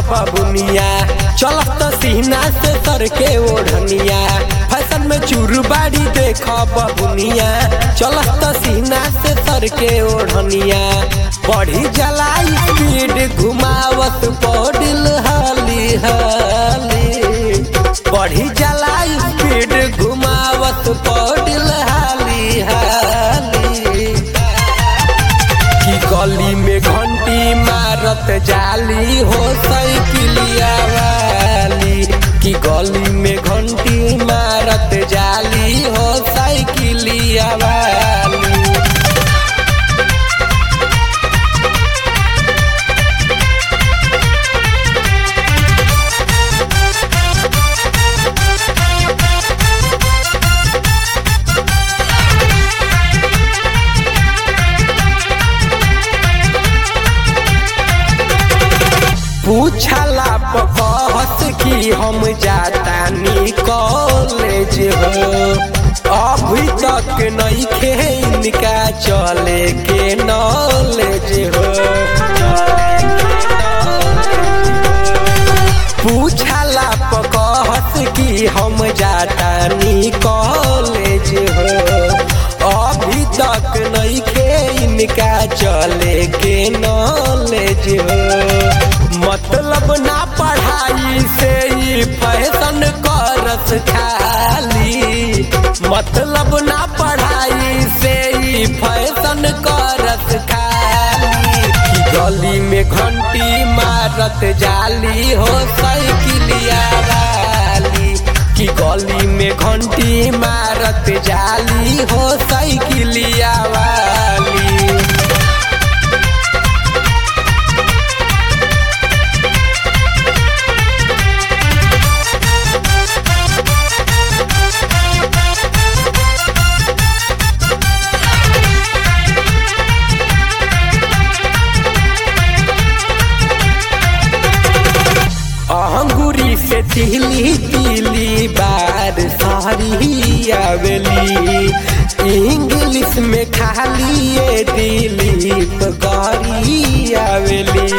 बबुनिया चलत सीना से सर के ओढ़निया फैशन में चूरबाड़ी देख बबुनिया चलत सीना से सर के ओढ़निया बढ़ी जला स्पीड घुमावत पौडिल हाली हाली बढ़ी जला स्पीड घुमावत पौडिल हाली हाली की गली में घंटी मारत जाली हो साइकिलिया वाली की गली में घंटी मारत जाली हो साइकिलिया वाली पूछला कहत कि हम जातानी कॉलेज हो अभी तक नहीं खे इनका चले के नॉलेज हो पूछला कहत कि हम जातानी कॉलेज हो अभी तक नहीं खे इनका चले के नॉलेज हो मतलब ना पढ़ाई से ही फैशन करस खाली मतलब ना पढ़ाई से ही फैशन करस खाली की गली में घंटी मारत जाली हो साइकिलिया वाली की गली में घंटी मारत जाली हो साइकिलिया वाली अंगूरी से तिली तिली बार सारी आवेली इंग्लिश में खाली ये दिलीप गारी आवेली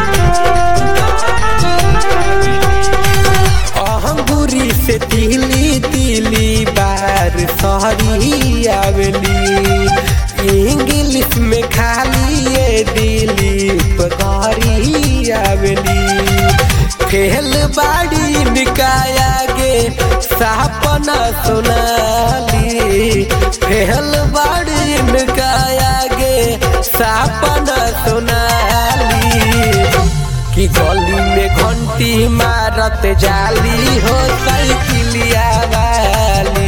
अंगूरी से तिली तिली बार सारी आवेली इंग्लिश में खाली ये दिलीप गारी आवेली खेल बाड़ी निकाया गे सपना सुनाली खेल बाड़ी निकाया गे सपना सुनाली कि गली में घंटी मारत जाली हो साइकिलिया वाली